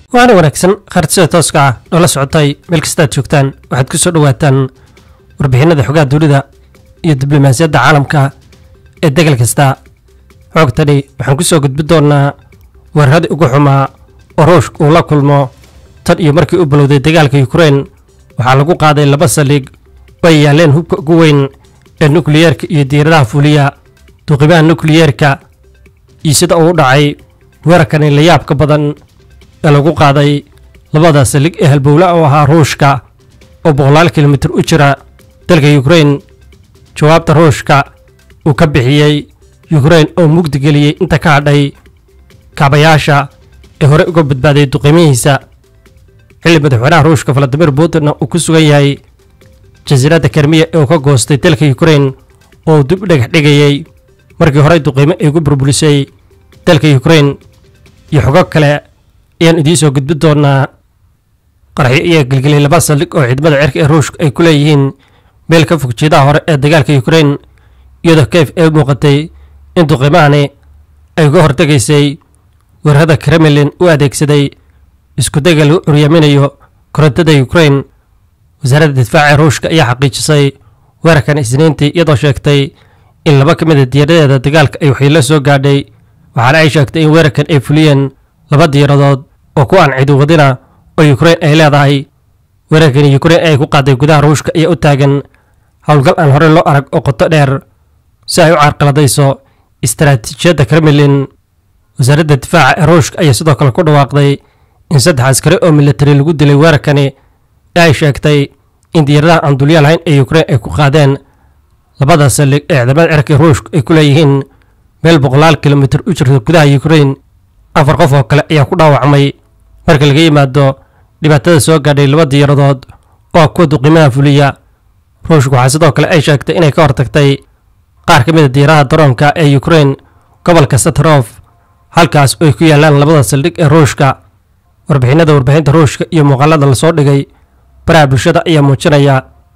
waana wanaagsan khartisada tooska ah noola socotay meel kastaad joogtaan waxaad ku soo dhowaataan warbixinada xogaha dunida iyo diblomaasiyadda caalamka ee degal kasta xoogtani waxaan ku soo gudbi doonnaa weeraradii ugu xumaa oo ruushka uu la kulmo tan iyo markii u bilowday dagaalka yukrain waxaa lagu qaaday laba saldhig oo ay yaaleen hubka ugu weyn ee nukliyeerka iyo diiradaha fuliya duqimaha nukliyeerka iyo sida uu u dhacay weerarkani la yaabka badan ee lagu qaaday labada saldhig ee halbowla oo ahaa ruushka oo boqolaal kilomitir u jira dalka yukrain jawaabta ruushka uu ka bixiyey yukrain oo mugdi geliyey inta ka hadhay kaabayaasha ee hore uga badbaaday duqimihiisa xilli madaxweynaha ruushka valadimir putinna uu ku sugan yahay jasiiradda kermiya ee uu ka goostay dalka yukrain oo uu dib u dhagax dhigayey markii horey duqiimo ay gu burburisay dalka yukrain iyo xogo kale ayaan idiin soo gudbi doonaa qarxyo ayaa gelgeliyay laba saldhig oo ciidamada cirka ee ruushka ay ku leeyihiin meel ka fog jeedaha hore ee dagaalka yukrain iyadoo keyf ay muuqatay in duqimahani ay uga hortegaysay weerarada kremlin u adeegsaday iskudayga lagu curyaaminayo korontada yukrain wasaaradda difaaca ruushka ayaa xaqiijisay weerarkan isniintii iyadoo sheegtay in laba ka mid a diyaaradeeda dagaalka ay waxyeello soo gaadhay waxaana ay sheegtay in weerarkan ay fuliyeen laba diyaaradood oo ku aan ciiduwadina oo yukrain ay leedahay weerarkani yukrain ay ku qaaday gudaha ruushka ayaa u taagan howlgal aan horey loo arag oo qoto dheer si ay u carqaladayso istaraatiijiyadda kremlin wasaaradda difaaca ee ruushka ayaa sidoo kale ku dhawaaqday in saddex askari oo militari lagu dilay weerarkani ee ay sheegtay in diyaaradaha aan dulya lahayn ee yukrain ay ku qaadeen labada saldhig ee ciidamada cirka ruushka ay ku leeyihiin meel boqolaal kilomitir u jirta gudaha yukrain afar qof oo kale ayaa ku dhaawacmay marka laga yimaado dhibaatada soo gaadhay laba diyaaradood oo ah kuwa duqimaha fuliya ruushka waxaa sidoo kale ay sheegtay inay ka hortagtay qaar ka mid a diyaaraha daroonka ee yukrain gobolka satrof halkaas oo ay ku yaalaan labada saldhig ee ruushka warbixinada warbixinta ruushka iyo muuqaalada lasoo dhigay baraha bulshada ayaa muujinaya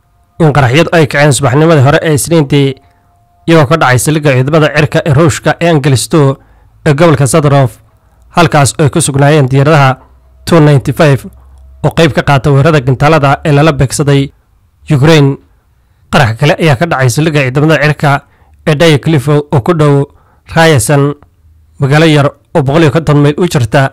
in qaraxyadu ay kaceen subaxnimadii hore ee isniintii iyagoo ka dhacay saldhigga ciidamada cirka ee ruushka ee angelisto ee gobolka sadrof halkaas oo ay ku sugnaayeen diyaaradaha oo qayb ka qaata weerarada gantaalada ee lala beegsaday yukrain qarax kale ayaa ka dhacay saldhigga ciidamada cirka ee daya clifo oo ku dhow rayasan magaalo yar oo boqol iyo konton mayl u jirta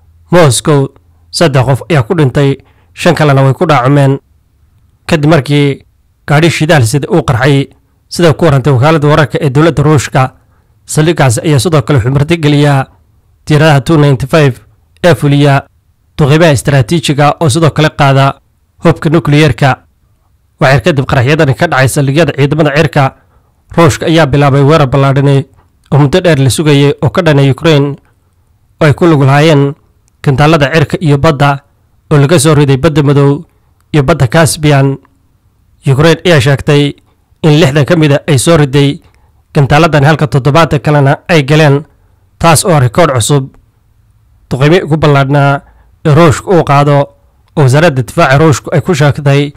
moscow saddex qof ayaa ku dhintay shan kalena way ku dhaacumeen kadib markii gaadhi shidaal sida uu qarxay sida ku warantay wakaaladda wararka ee dowladda ruushka saldhiggaasi ayaa sidoo kale xumarti geliyaa diyaaradaha ee fuliya duqimaha istaraatiijiga oo sidoo kale qaada hubka nukliyeerka waxay kadib qaraxyadani ka dhacay saldhigyada ciidamada cirka ruushka ayaa bilaabay weerar ballaadhani oo muddo dheer la sugayay oo ka dhanay yukrain oo ay ku lug lahaayeen gantaalada cirka iyo badda oo laga soo riday badda madow iyo badda kasbiyan yukrain ayaa sheegtay in lixdan ka mida ay soo riday gantaaladani halka toddobaatan kalena ay galeen taas oo rikoodh cusub duqimi ugu ballaadhnaa ee ruushka uu qaado oo wasaaradda difaaca ruushku ay ku sheegtay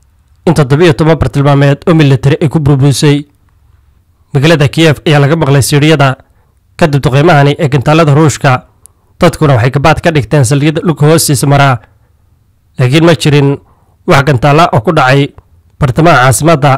in toddobiyo toban bartilmaameed oo militari ay ku burburisay magaalada kiyef ayaa laga maqlay siidhiyada kadib duqeymahani ee gantaalada ruushka dadkuna waxay gabaad ka dhigteen saldhigyada dhulka hoostiisa maraa laakiin ma jirin wax gantaalla oo ku dhacay bartamaha caasimadda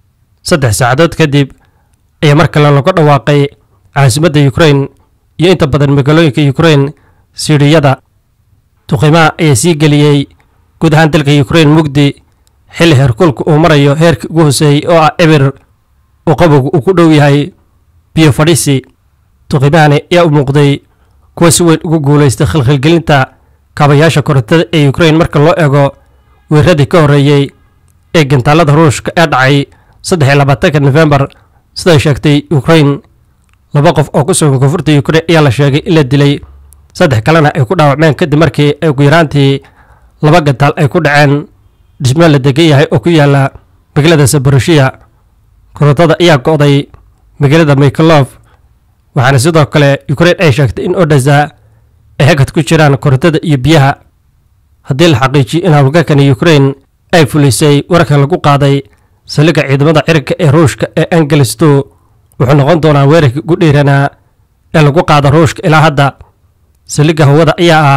saddex saacadood kadib ayaa mar kale lagu dhawaaqay caasimadda yukrain iyo inta badan magaalooyinka yukrain siidhiyada duqimaha ayaa sii geliyey guud ahaan dalka yukrain mugdi xilli heerkulka uu marayo heerkii ugu hoseeyey oo ah ebir oo qabowga uu ku dhow yahay biyo fadhisi duqimahani ayaa u muuqday kuwa si weyn ugu guulaystay khilkhilgelinta kaabayaasha korontada ee yukrain marka loo eego weeraradii ka horreeyey ee gantaalada ruushka ee dhacay saddex iyo labaatanka nofembar siday sheegtay yukrain laba qof oo ku sugan koonfurta yukrain ayaa la sheegay in la dilay saddex kalena ay ku dhaawacmeen kadib markii ay ugu yaraantii laba gantaal ay ku dhaceen dhismo la degan yahay oo ku yaala magaalada saboroshiya korontada ayaa go'day magaalada mikhalof waxaana sidoo kale yukrain ay sheegtay in odhasa ay hagad ku jiraan korontada iyo biyaha haddii la xaqiijiyo in howlgalkani yukrain ay fulisay wararkan lagu qaaday saldhigga ciidamada cirka ee ruushka ee angelisto wuxuu noqon doonaa weerarkii ugu dhiiranaa ee lagu qaado ruushka ilaa hadda saldhigga hawada ayaa ah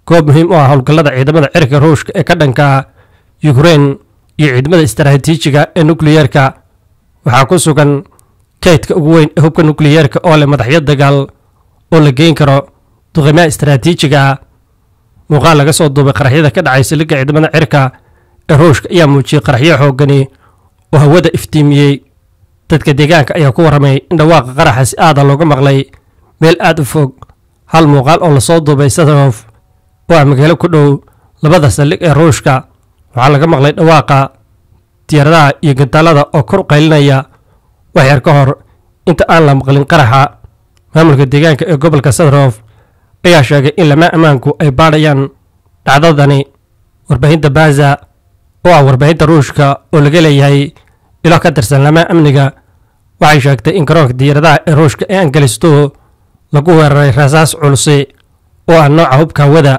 goob muhiim u ah howlgallada ciidamada cirka ruushka ee ka dhanka yukrain iyo ciidamada istaraatiijiga ee nukliyeerka waxaa ku sugan kaydka ugu weyn ee hubka nukliyeerka oo leh madaxyo dagaal oo la geyn karo duqimaha istaraatiijiga ah muuqaal laga soo duubay qaraxyada ka dhacay saliga ciidamada cirka ee ruushka ayaa muujiyey qaraxyo xoogani oo hawada iftiimiyey dadka deegaanka ayaa ku warramay in dhawaaqa qaraxa si aada looga maqlay meel aada u fog hal muuqaal oo lasoo duubay sadarof oo ah magaalo ku dhow labada saldhig ee ruushka waxaa laga maqlay dhawaaqa diyaaradaha iyo gantaalada oo kor u qaylinaya wax yar ka hor inta aan la maqlin qaraxa maamulka deegaanka ee gobolka sadarof ayaa sheegay in lama ammaanku ay baadhayaan dhacdadani warbaahinta baza oo ah warbaahinta ruushka oo laga leeyahay ilo ka tirsan lama amniga waxay sheegtay in garoonka diyaaradaha ee ruushka ee angalisto lagu weeraray rasaas culusi oo ah nooca hubka hawada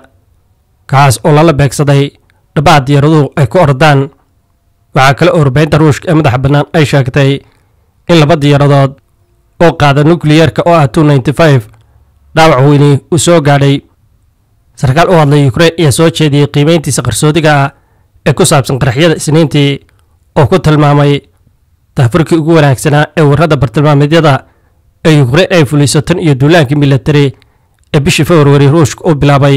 kaas oo lala beegsaday dhabaha diyaaraduhu ay ku ordaan waxaa kale oo warbaahinta ruushka ee madaxa bannaan ay sheegtay in laba diyaaradood oo qaada nukliyeerka oo ah two ninety five dhaawac weyni uu soo gaadhay sarkaal u hadlay ukrain ayaa soo jeediyey qiimeyntiisa qarsoodiga ah ee ku saabsan qaraxyada isniintii oo ku tilmaamay daafurkii ugu wanaagsanaa ee warrada bartilmaameedyada ee ukrain ay fuliso tan iyo duulaankii militari ee bishii februari ruushka uu bilaabay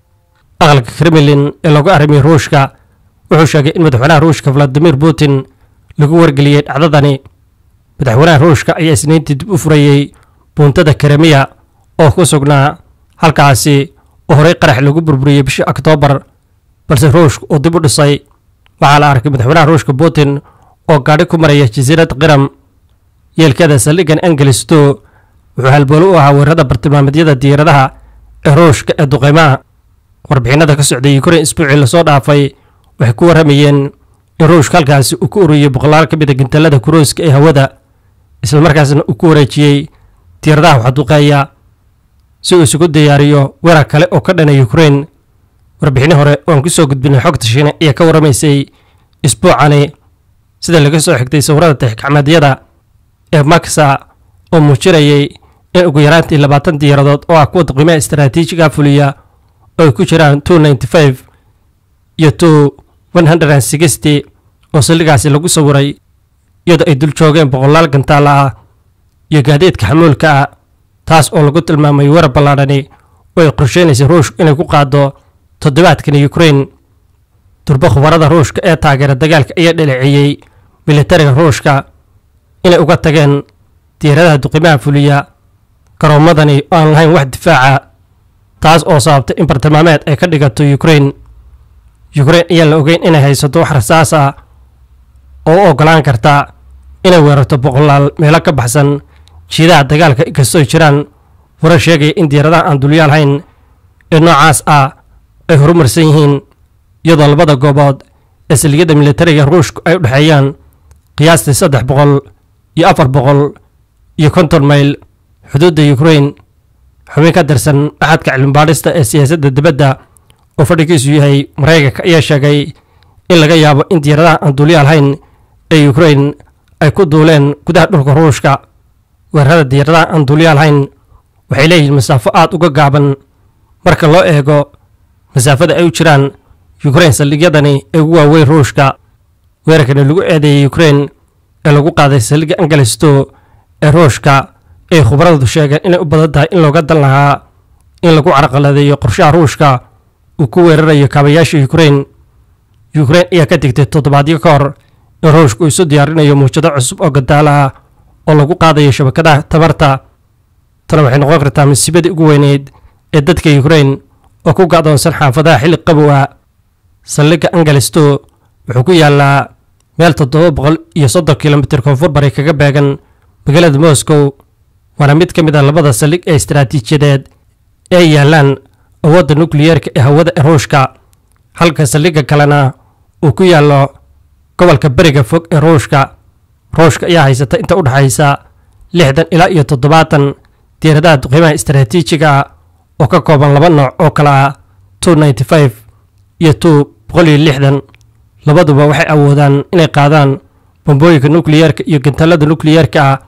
aqalka kremlin ee lagu arrimiyey ruushka wuxuu sheegay in madaxweynaha ruushka valadimir putin lagu wargeliyey dhacdadani madaxweynaha ruushka ayaa isniintii dib u furayey buuntada kremiya oo ku sugnaa halkaasi oo horey qarax lagu burburiyey bishii oktoobar balse ruushka uu dib u dhisay waxaa la arkay madaxweynaha ruushka putin oo gaadhi ku maraya jasiirad qiram yeelkeeda saldhigan angelisto wuxuu halboolo u ahaa weerarada bartilmaameedyada diyaaradaha ee ruushka ee duqeymaha warbixinada ka socday ukrain isbuucii lasoo dhaafay waxay ku warramayeen in ruushka halkaasi uu ku ururiyey boqolaal ka mid a gantalada kuruuska ee hawada islamarkaasna uu ku wareejiyey diyaaradaha waxduqeeya si uu isugu diyaariyo weerar kale oo ka dhana ukrain warbixinni hore oan ku soo gudbinay xogta shiine ayaa ka warramaysay isbuucani sida laga soo xigtay sawirada tixgacmeedyada ee maksa oo muujinayay in ugu yaraantii labaatan diyaaradood oo ah kuwa duqimaha istaraatiijiga fuliya oo ay ku jiraan two ninety five iyo two one hundred and sixty oo saldhigaasi lagu sawiray iyadoo ay dul joogeen boqolaal gantaala ah iyo gaadiidka xamuulka ah taas oo lagu tilmaamay weerar ballaadhani oo ay qorsheynaysay ruushka inay ku qaado toddobaadkan ukrain durbo khubarada ruushka ee taageera dagaalka ayaa dhaleeceeyey militariga ruushka inay uga tageen diyaaradaha duqimaha fuliya garoomadani oo aan lahayn wax difaaca taas oo sababtay in bartilmaameed ay ka dhigato ukrain ukrain ayaan la ogeyn inay haysato wax rasaas ah oo u oggolaan karta inay weerarto boqolaal meelo ka baxsan jiidaha dagaalka inkastoo jiraan warar sheegaya in diyaaradaha aan dulyaal hayn ee noocaas ah ay horumarsan yihiin iyadoo labada goobood ee saldhigyada militariga ruushku ay u dhexeeyaan qiyaastii saddex boqol iyo afar boqol iyo konton mayl xuduudda ukrain xubin ka tirsan axadka cilmibaadhista ee siyaasadda dibadda oo fadhigiisu yahay maraykanka ayaa sheegay in laga yaabo in diyaaradaha aan dulyaal hayn ee ukrain ay ku duuleen gudaha dhulka ruushka weerarada diyaaradaha aan dulyaal hayn waxay leeyihiin masaafo aada uga gaaban marka loo eego masaafada ay u jiraan ukrain saldhigyadani ee ugu waaweyn ruushka weerarkani lagu eedeeyey ukrain ee lagu qaaday saldhigga angalisto ee ruushka ay khubaradu sheegeen inay u badan tahay in looga dan lahaa in lagu carqaladeeyo qorshaha ruushka uu ku weerarayo kaabayaasha ukrain ukrain ayaa ka digtay toddobaadyo ka hor in ruushka uu isu diyaarinayo muujado cusub oo gantaala ah oo lagu qaadayo shabakadaha tamarta tana waxay noqon kartaa masiibadii ugu weyneyd ee dadka ukrain oo ku gacdoonsan xaafadaha xilli qabow ah saldhigga angalisto wuxuu ku yaalaa meel toddoba boqol iyo soddon kilomitir koonfur bari kaga beegan magaalada moscow waana mid ka mid a labada saldhig ee istaraatiijiyadeed ee ay yaalaan awoodda nukliyeerka ee hawada ee ruushka halka saldhigga kalena uu ku yaallo gobolka beriga fog ee ruushka ruushka ayaa haysata inta u dhexaysa lixdan ilaa iyo toddobaatan diyaaradaha duqiimaha istaraatiijiga ah oo ka kooban laba nooc oo kale ah two ninety five iyo two boqol iyo lixdan labaduba waxay awoodaan inay qaadaan bombooyinka nukliyeerka iyo gantallada nukliyeerka ah